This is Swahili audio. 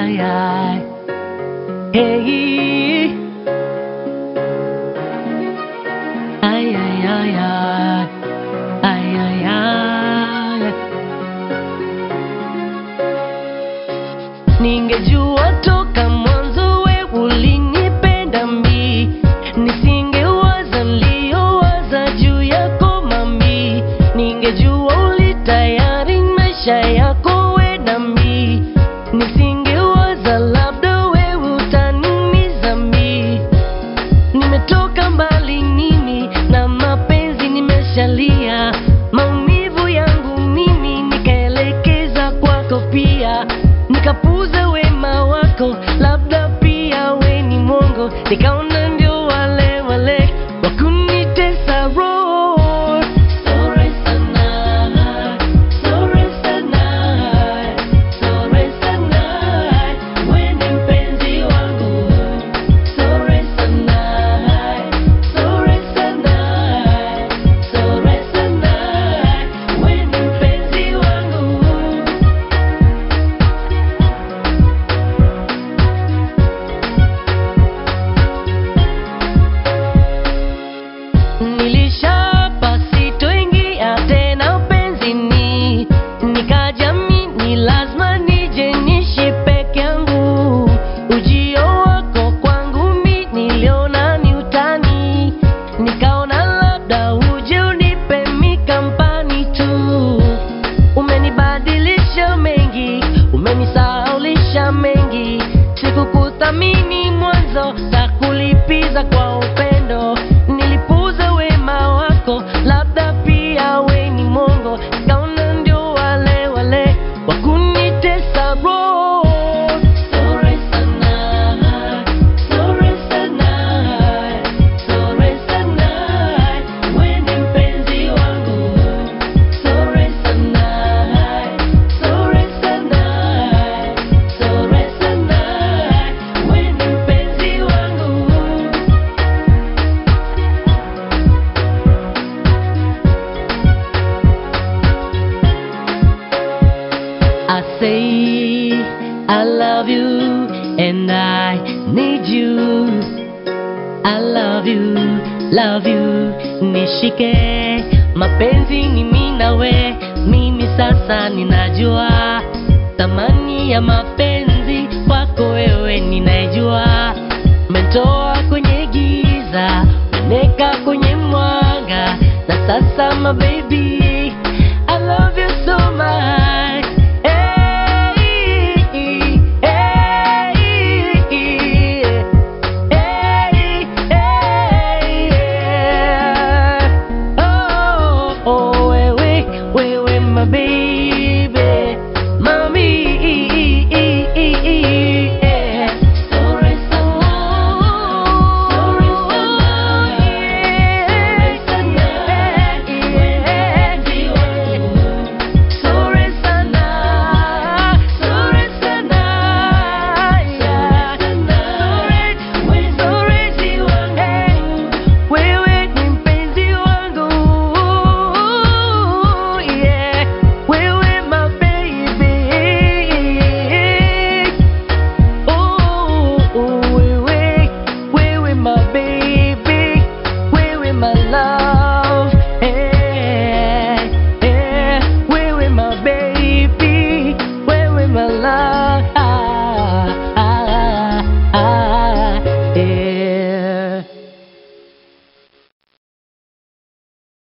ay, ay. Hey. Ay, ay, ay, ay. Ay, ay, ay. Ningejua toka mwanzo we ulinipenda mi, nisingewaza niliyowaza juu yako mami. Ningejua ulitayari maisha yako we na mi, nisingewaza labda we utaniumiza mi. Nimetoka mbali mimi na mapenzi nimeshalia, maumivu yangu mimi nikaelekeza kwako pia, nikapuza wema wako, labda pia we ni mongo, nikaona ndio wale wale wakunitesa roho. Sorry sana, sorry sana, sorry sana, we ni mpenzi wangu. Sorry sana, sorry sana, sorry sana, we ni mpenzi wangu. Nilishapa sitoingia tena upenzini, nikajamini lazima nije nishi peke yangu. Ujio wako kwangu mi niliona ni utani, nikaona labda uje unipe mi kampani tu. Umenibadilisha mengi, umenisahaulisha mengi, sikukuthamini mwanzo, takulipiza kwa upendo. Nilipuza wema wako, labda pia we ni mongo, kaona ndio wale wale wakunitesa roho. Sorry sana, sorry sana, sorry sana, we ni mpenzi wangu. Sorry sana, sorry sana, sorry sana, we ni mpenzi wangu. I say I love you and I need you. I love you, love you, nishike. Mapenzi ni mimi nawe, mimi sasa ninajua thamani ya mapenzi kwako wewe ninajua. Mentoa kwenye giza, meneka kwenye mwanga, na sasa my baby